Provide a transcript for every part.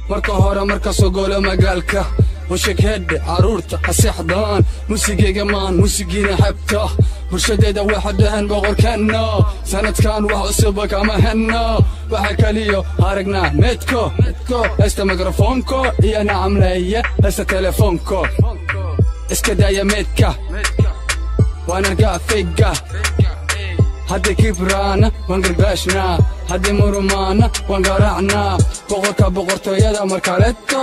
marka hore marka soo goolo magaalka washakheedhe carruurta haseexdaan musigayga maan musigiina xebta bulshadeeda waxa dhahan boqorkeenna sanadkan wax cusuba kama henna waxa keliyo aragnaa meedko heesta mikrofoonko iyo nacamleeye heesta telefoonko iska daaya meedka waan argaa fayga haddii kibraana waan garbaashnaa haddii murumaana waan garaacnaa boqorka boqortooyada markaleto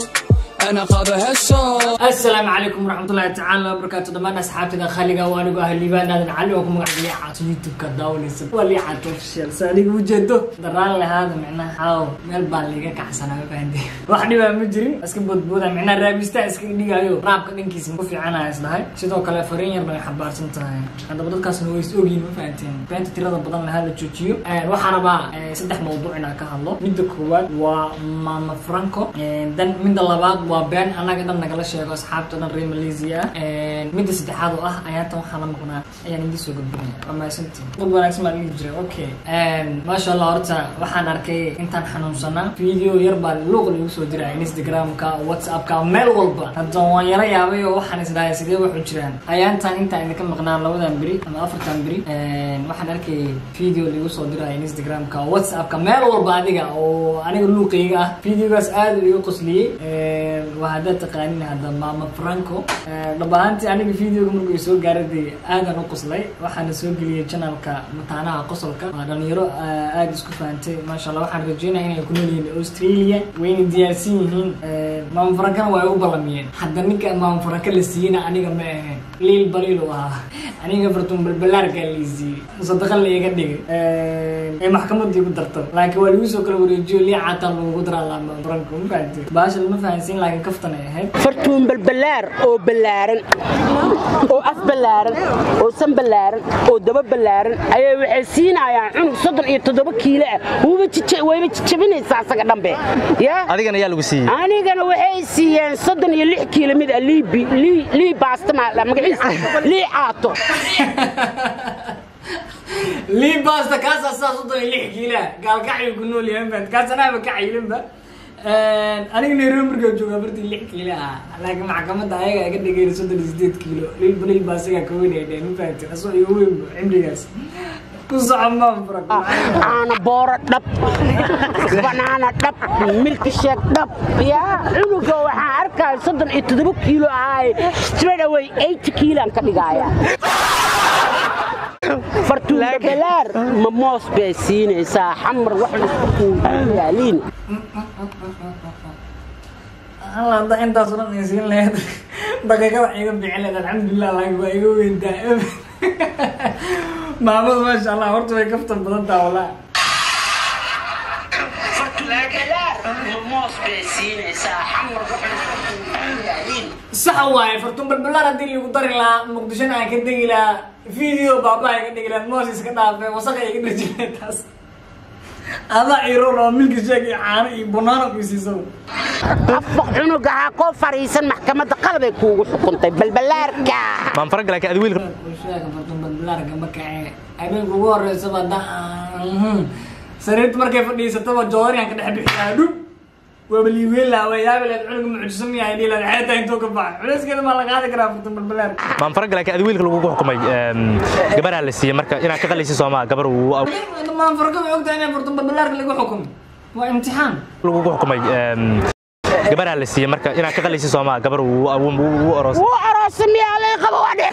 ana qaada heeso asalaamu calaykum waraxmatullaahi tacaala wabarakaatu dhammaan asxaabtida khaliga waa anigu ah liibaan aadan cali oo ku magac liicato youtube-ka daawanaysa waa liicato official sa aniga ujeedo daraan lahaada micnaha xaaw meel baa liiga kacsanaa ma fahanti wax dhibaa ma jirin iska boodbooda micnaha raabistaa iska dhigaayo raabka dhankiisa ku fiicanaya isdhahay sidoo kale fariin yarna way xambaarsan tahay haddaba dadkaasna way is ogyihin ma fahanteen beenta tirada badan lahaa la joojiyo waxaa rabaa saddex mawduuc inaan ka hadlo midda koowaad waa mama franco dan midda labaad waa been annaga dhan nagala sheego asxaabta dhan reer malaysia ah midda saddexaad oo ah ayaatan waxaa la maqnaa ayaan idin soo gudbinaya waa mahadsantiin dad wanaagsan baa dhihi jiray okay maasha allah horta waxaan arkay intaan xanuunsanaa video yar baa luuq lagu soo diray instagramka whatsappka meel walba hadda waan yara yaabay oo waxaan isdhahay sidee waxu jiraan ayaantan intaan idinka maqnaa labadan beri ama afartan beri waxaan arkay video lagu soo diray instagramka whatsappka meel walba adiga oo aniga luuqayga ah videogaas aad iga qosliyey waa haddaad taqaanin hadda mama franco dhab ahaantii aniga videoga markuu soo gaaray dee aadan u qoslay waxaana soo geliyay janalka mataanaha qosolka waa dhalinyaro aada isku fahantay maasha allah waxaan rajeynaya inay ku nool yihiin australia wayna diyaarsan yihiin mama francona waa ay u ballamiyeen hadda ninka mama franco la siiyeyna aniga ma ahayn liil baliil u ahaa aniga fartuun balbalaarkaa lii siiyey musadaqa la iga dhigay ee maxkamadii ku darto laakiin waa lagu soo kala wareejiyo lii cataan lagu daraa laa mama franco ma fahantay baasha lama fahansiin laakiin kaftan ay ahayd fartuun balbalaar oo ballaaran oo af ballaaran oo san ballaaran oo daba ballaaran ayay waxay siinayaan cunug soddon iyo toddoba kiilo ah wayba jijabinaysaa asaga dhambe ya adigana yaa lagu siiyey anigana waxay siiyeen soddon iyo lix kiilo mid ah liibi lii lii baasta maa magaciisa lii caato lii baasta kaasaa saa soddon iyo lix kiilaa gaalkacyo ku nool yahay maad kaas anaaba ka caylinba aniga nairobi markaa jooga afartii lix kiilo ah laakiin maxkamadda ayaga iga dhigeen soddon iyo sideed kiilo lil balil baa isagaa ka weyn ay dheen ma fahantin asoo iyo weyn cimrigaas ku soco maan fura caana booro dhab banaana dhab milki sheeg dhab yaa cunuga waxaan arkaya soddon iyo toddoba kiilo ahaay straight away eight kiilaan ka dhigaaya fartuun babalaar ma moos bay siinaysaa xamar wax laiskuyaaliin alla hadda intaas o dhan ay siin lahayd daqiiqada iga bixin lahayd alxamdulilah laakiin waa iga weyntaa maamadu maasha allah horta way kaftan badan taha walaa sax waaye fartuun balbalaar haddii lagu dari lahaa muqdishona aan ka degi lahaa video baabaa iga dhigi lahayd moos iska dhaafay wasaqa iga dhirji lahayd taas adaa iroon oo milki sheeg iyo caano iyo bunaano ku siiso afaq cunuga ha koo fariisan maxkamadda qalabay kuugu xukuntay balbalaarka maan fara galaa adi wiilka sheega fartuun balbalaarka ma kacee habeenka ugu horeysaba da sariirta markay fadhiisataba joodariyan ka dhex bixiyaa dhub waaba liiweyn lahaa waa yaabi lahayd cunuga mucjiso miyaa dhihi lahayd xeetaa intoo ka baxay culeyskeeda maa la qaadi karaa fartuun balbalaarka maan fara galaa adi wiilka lagugu xukumay gabaraa la siiyey marka inaad ka qalaysi soomaa gabar uu maan farka way ogtahay inay fartuun balbalaarka lagu xukumay waa imtixaan lagugu xukumay gabaraa la siiyey marka inaad ka qalaysi soomaa gabar uu oroos wuu aroosa miyaa lay qabo wadhe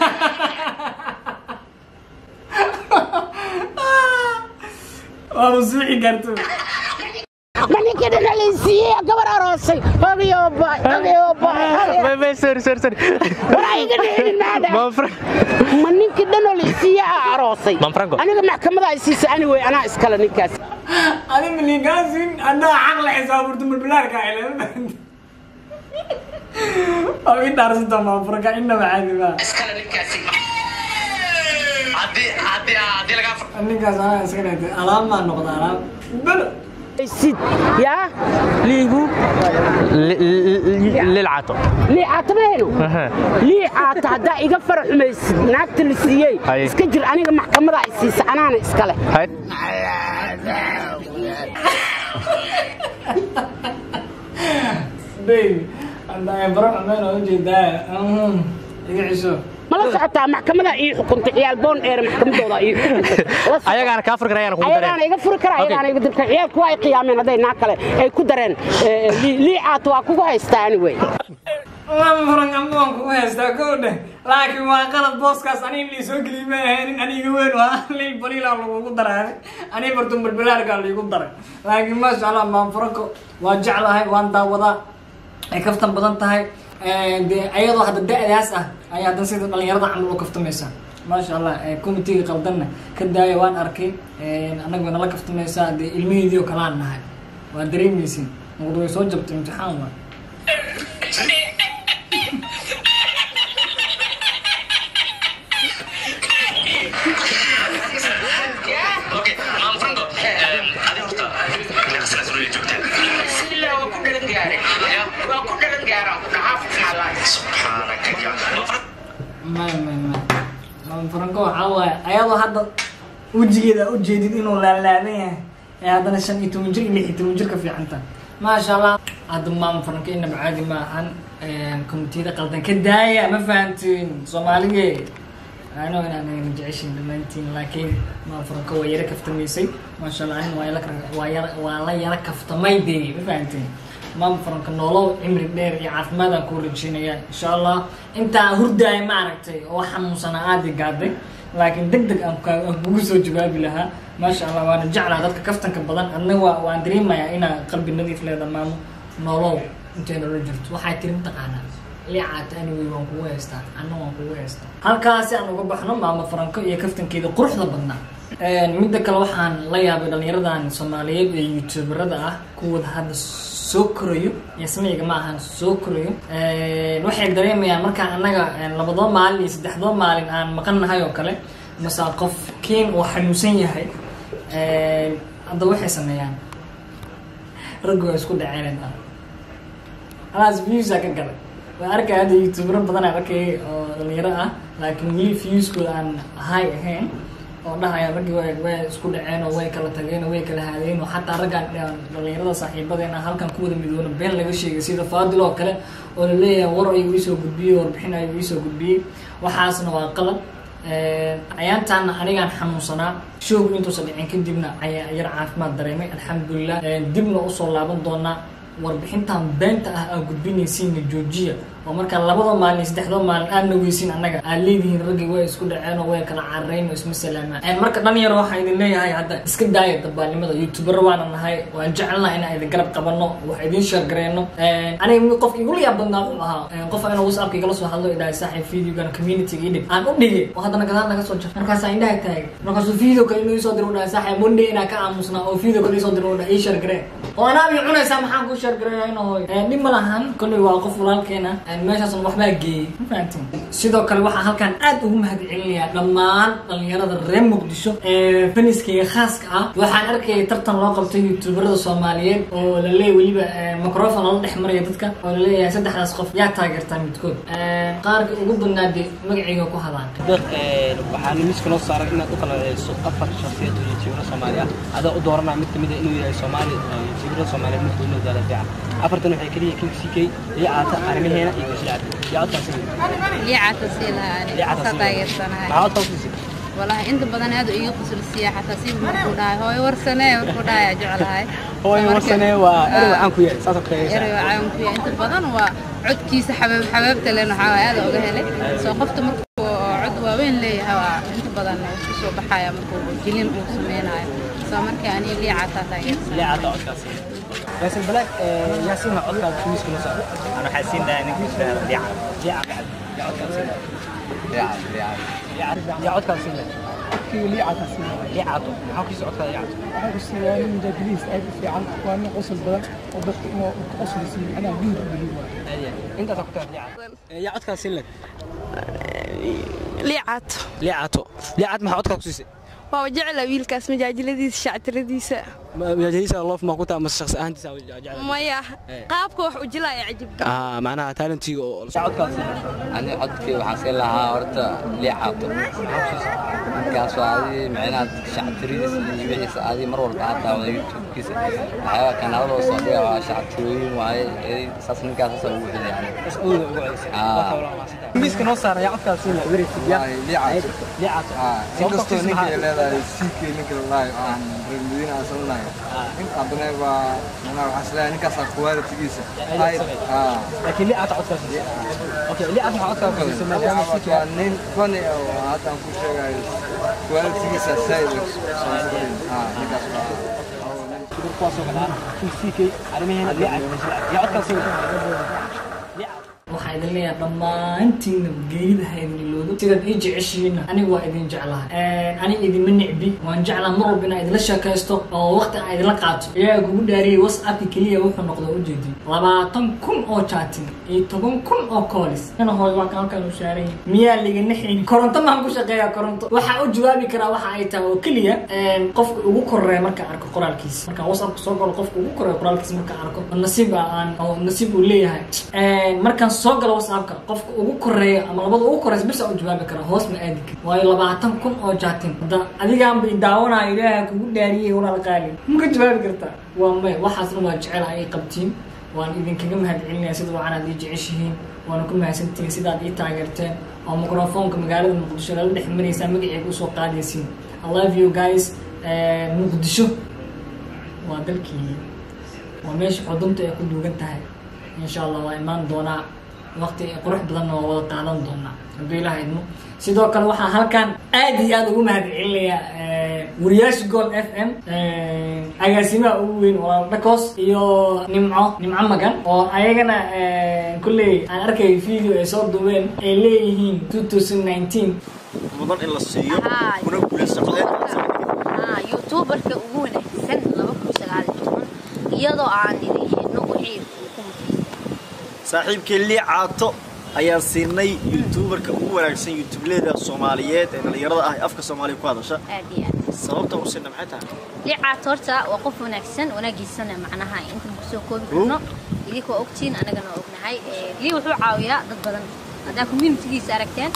waa masuuxi gaarto ma ninkii dhana lay siiyey gabar aroosay hogayo baay hogayo baay sorry sorry sorry waraa iga dhicinin maada maan fara ma ninkii dhanoo lay siiyey aa aroosay Maan Franco. aniga maxkamada ay siisay ani wey anaa iskale ninkaas adi miligaasin anaa xaq la xisaabirto balbalaarka ay lama fahanti waa ii dhaarsanta maafurka inaba caadi maa ninkaas anaa iska dhigtay alaab maa noqda alaab belo sid yaa liigu lilcato liicaata mahayno liicaata haddaa iga fara xumaysid naagta la siiyey Haye. iska jir aniga maxkamada ay siisa anaana iskale baby hadda baro xumeen oo ujeedaa Mhm. iga cisho ma la socotaa maxkamada ii xukuntay ciyaal boon dheer maxkamadooda ii xukuntay La soco- ayagaana kaa furi karayaan kugu ayagaana dareen iga furi kara ayagaana iga dirka ciyaalku waa ay qiyaameen hadday naa kale ay ku dareen Eh, lii- liicaat waa kugu haystaa anyway waan furan amboon kugu haystaa kow dheh laakiin waa qalad booskaas aniga lii soo geliy ma ahaynin aniga weyn waa lil baliilaa lagugu daray aniga bartun balbilaarkaa liigu daray laakiin maasha allah maan furanko waa jeclahay waan daawadaa ay kaftan badan tahay dee ayadoo hadda da-daas ah ayaa haddan sida dhalinyarada camal u kaftamaysaa maasha allah committeega qaldanna ka daaya waan arkay annaga way nala kaftamaysaa dee ilmaheedii oo kalaan nahay waa dareemaysin muqda way soo jabtay imtixaan waa may may may Mama Franco waxaa waaye ayadoo hadda wejigeeda u jeedid inuu laalaadan yahay ee haddana shan iyo toban jir iyo lix iyo toban jir ka fiicanta maasha allah hadda maama Franco inaba caadi ma ahan komitiyada qaldan ka daaya ma fahantiin soomaaliye ano inaan jeceshin dhammaantiin laakiin maama Franco waa yara kaftamaysay maasha allah anin waa yara waa yara waa la yara kaftamay dee ma fahantiin maama faranka noolow cimri dheer iyo caafimaadaan kuu rajeynaya insha allah intaa hurdaay maaragtay oo xanuunsanaa aadi gaaday laakiin deg deg aan ka- aan kugu soo jawaabi lahaa maasha allah waana jeclaa dadka kaftanka badan adna waa waan dareemayaa inaa qalbi nadiif leeda maamo noolow intay nolol jirto waxay tiri mataqaanaa liicaata anyway waan kugu haystaa anna waan kugu haystaa halkaasi aan uga baxno maamo faranko iyo kaftankeeda quruxda badnaa midda kale waxaan la yaabay dhalinyaradan soomaaliyeed ee youtuberada ah kuwooda hadda soo korayo iyo sameyga ma ahan soo korayo waxay dareemayaan markaan annaga labadoo maalin iyo saddexdoo maalin aan maqan nahay oo kale mase qof kiin uu xanuunsan yahay hadda waxay sameeyaan raggu waa isku dhaceen alaas viewsa ka galay waa arkaya hadda youtubero badan aan arkayay oo dhalinyaro ah laakiin weli viewskooda aan high ahayn oo dhahaya raggii way way isku dhaceen oo way kala tageen oo way kala haadeen oo xataa raggaan dhalinyarada saaxiibadeena halkan ku wada midoono been laga sheegay sida faadil oo kale oo la leeyahay war ayuu iisoo gudbiyey warbixin ayuu iisoo gudbiyey waxaasna waa qalad ayaantaana anigaan xanuunsanaa showgu intuusan dhicin kadibna ayaa yar caafimaad dareemay alxamdulilah dibna usoo laaban doonaa warbixintan beenta ah aa gudbinaysiina joojiya oo markaa labada maalin iyo saddexdoo maalin aadna weysin annaga aad leedihiin raggii way isku dhaceen oo way kala cararayn oo isma salaamaan marka dhalinyaro waxaa idin leeyahay hadda iska daaya dabaalnimada youtubero waana nahay waan jecelnaha inaan idin garab qabanno wax idin sheergareyno aniga mid qof igula yaab badnaa wuxuu ahaa qof inuu whatsappka igala soo hadlo idhahay saaxiib videogan community idhib aan u dhigay oo haddana gadaal naga soo jar markaasaa indhaha taagay markaasuu video kale inuu isoo diro u dhahay saaxiib monday inaa ka aamusnaa oo video kale isoo diro u dhahay ii sheergareen oo anaa bii cunaysaa maxaan kuu sheergareeyaa hooy dhib ma lahan kolley waa qof walaalkeena meeshaasna waxbaa geeyey ma fahantiin sidoo kale waxaa halkan aad ugu mahad celinayaa dhammaan dhalinyarada reer muqdisho ee faniskayga khaaska ah waxaan arkayay tartan loo qabtay youtuberada soomaaliyeed oo la leeyahy weliba microfon lala dhex maraya dadka oo la leeyahay saddexdaas qof yaa taageertaa midkood qaarka ugu badnaa dee magacayga ku hadaan waxaa miiska noo saaran inaad u kala ceyso afar shakhsiyad oo yutuubara soomaali ah adaa u dooranaa mid kamid a inuu yahay soomaali yutuubara soomaaliyeed midka inuu daala fiican afartan waxay keliya king ck iyo caata arrimaheena iyo gashacad yaa codkaasi liicata sii lahaa ka taageersanahay maxaa codkaa usiisay walahi inta badan aad iiga qusulsiya xataa siba markuu dhahay hooyo warsanee markuu dhahay aa jeclahay hooy warsanee waa erey caan ku yahay saasoo kale erey caan ku yahay inta badan waa codkiisa xabaab xabaabta len waxaa waay aad oga helay soo qofta markuu cod waaweyn leeyahay waa inta badan uu ku soo baxaya markuu jilin uu sameynayo soo markii ani liicata taageersan liicata codkaasi yaasin balaag yaasiinha codkaa miiska noo saaran أنا حاسين ده إنك مش فاهم ليه liica yaa codkaasi yaa codkaasi kii liicata sii liicato maxaa ku siisa codkaa liicato waxaan ku siiyaa nin mujaahiliis aad u fiican waa nin qosol badan oo dadka inuu ka qoslisiiyo anaa guud u geliyo intaasaa ku tahay liicato yaa codkaa siin leg liicato liicato liicat maxaa codkaa ku siisay waa jecla wiilkaas majaajiladiisa shactiradiisa majahisa loof ma ku tahay mase shakhsi ahaantiisa jecel maya qaabka wax u jilaya cajib ah macnaha talentiga oo codkaasi ani codkii waxaan siin lahaa horta liicaato markaas waa adi micnaha shactiridiis iyo wixiisa adi mar walba aad daawada youtube-kiisa waxyaaba kanaaladoo soo dhiga waa shactirooyin waaye edi saas ninkaas saasa ugu xili yani miiska noo saara ayaa codkaas siin lahaa wereysa liicaato liicaato inkastoo ninka ay leedahay siikay ninka lalahay oo aan reer madiina aan samanahay in haddana waa manaa waxaa isleeyahay ninkaasaa qualitigiisa laakiin liicaato codkaas okay liicaato waxaa codkaas siisay maadaama siikay waa nin fani ah oo hadda aan ku sheegayo qualitigiisa saaid ninkaas waa kuwaasoo kale ah siikay arrimaheena liicaato yaa codkaas siin waxaa idin leeyahay dhammaantiinna geerida ha idin iloodo sidaad ii jeceshihiinna anigu waa idin jeclahay aniga idinma nicbi waan jeclaa mar walba inaan idinla sheekaysto oo waqti aan idinla qaato iyaga kugu dhaariyey whatsappki keliya wuxuu noqda ujeedin labaatan kun oo jaatin iyo toban kun oo koolis ina hooy waa halkan u saaran miyaa liga naxin koronto maan ku shaqeeyaa koronto waxaa u jawaabi karaa waxa ay tahay oo keliya qofka ugu koreeya marka arko qoraalkiisa marka whatsappka soo galo qofka ugu koreeya qoraalkiisa marka arko oo nasiib aan oo nasiib uu leeyahay markaan soo galo whatsappka qofka ugu koreeya ama labada ugu koreysa bisa u jawaabi karaa hoos ma aadi kari waayo labaatan kun oo jaatin hadda adigaan bay daawanayo ilaaha kugu dhaariyey walaal qaali maka jawaabi kartaa waa may waxaasna waa jecel ay qabtiin waan idinkaga mahad celinaya sida wacan aad ii jeceshihiin waana ku mahadsantihiin sidaad ii taageerteen oo microfoonka magaalada muqdisho lala dhex maraysaa magaceega usoo qaadaysiin i love you guys muqdisho waa dalkii waa meesha xudunta ay ku duugan tahay insha allah waa imaan doonaa waqti qurux badanna waa wada qaadan doonaa hadduu ilaah idmo sidoo kale waxaa halkan aad iyo aad ugu mahad celinayaa wariyaasha gold f m agaasimaha ugu weyn walaal dhakos iyo nimco nimco magan oo ayagana kulley aan arkay video ay soo duubeen ay leeyihiin two thousand nineteen mudan in la siiyo kuna guulaysto youtuberka ugu wanaagsan laba kun sagaal iyo toban iyadoo aan idin helno wixii uu ku mutaysta saaxiibkii lii caato ayaan siinay youtuberka ugu wanaagsan youtubeleda soomaaliyeed ee dhallinyarada ah ee afka soomaaliya ku hadasha aad iyo aad sababta u siinna maxay tahay liicaat horta waa qof wanaagsan wanaagiisana macnaha intan kusoo koobi karno idinka waa ogtiin anagana waa ognahay lii wuxuu caawiyaa dad badan haddaa communitygiisa aragteen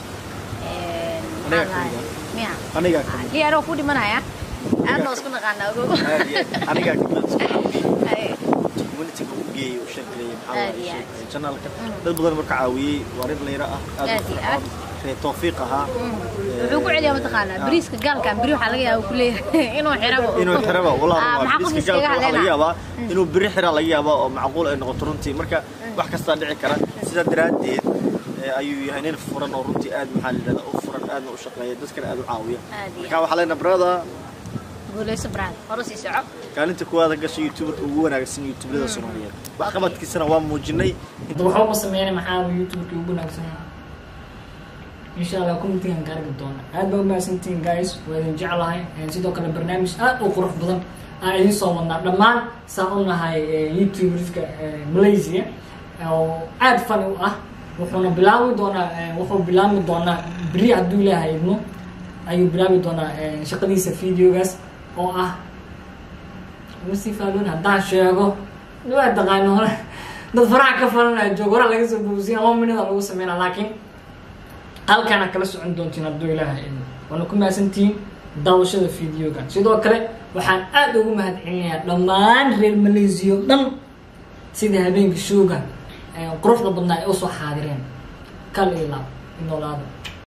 miya anigaa lii anoo ku dhimanaya aadnoo isku naqaanaa ogogo anigaa communityga u geeyay u sheekeeyay maxaa janaalka dad badan marka caawiyey waa rin dhallinyaro ah aad iyo aad ree tawfiiq ahaa wuxuu ku celiyaa mataqaanaa bariiska gaalkan beri waxaa laga yaaba ku leeyahay inuu xirabo inuu xiraba Ah, walaa maxaa qof bariiska iskaga gaalka waxaa laga hadleynaa yaabaa inuu beri xiraa laga yaabaa oo macquul ay noqoto runtii marka wax kastaa dhici kara sidaa daraaddeed eh, ayuu yahay nin furan oo runtii aad maxaa la yidhahdaa u furan aadna u shaqeeya dadkana aad u caawiya aad iyo marka waxaa leenahay brother guuleyso brad hore sii soco kaalinta kuwaada gashay youtuberka ugu wanaagsan youtubelada soomaaliyeed waxqabadkiisana waa muujinay hadda waxba ma sameynay maxaa youtubeka ugu wanaagsanaa insha allah communitigan ka arki doona aad baa umahadsantihiin guys waa idin jeclahay sidoo kale barnaamij aad u qurux badan aan idiin soo wadnaa dhammaan saa u nahay youtuberska malaysia oo aad fani u ah wuxuuna bilaabi doonaa wuxuu bilaabi doonaa beri hadduu ilaahay idmo ayuu bilaabi doonaa shaqadiisa videogaas oo ah masifaaloon haddaan sheego waa taqaano hore dad faraha ka falanaya joog hore laga soo boosiya laba minada lagu sameynaa laakiin halkaana kala socon doontiin hadduu ilaahay idmo waana ku mahadsantihiin daawashada videoga sidoo kale waxaan aad ugu mahad celinayaa dhammaan reer malaysiya o dhan sida habeenka shooga quruxda badnaa ay usoo xaadireen kal ilaab inoolaada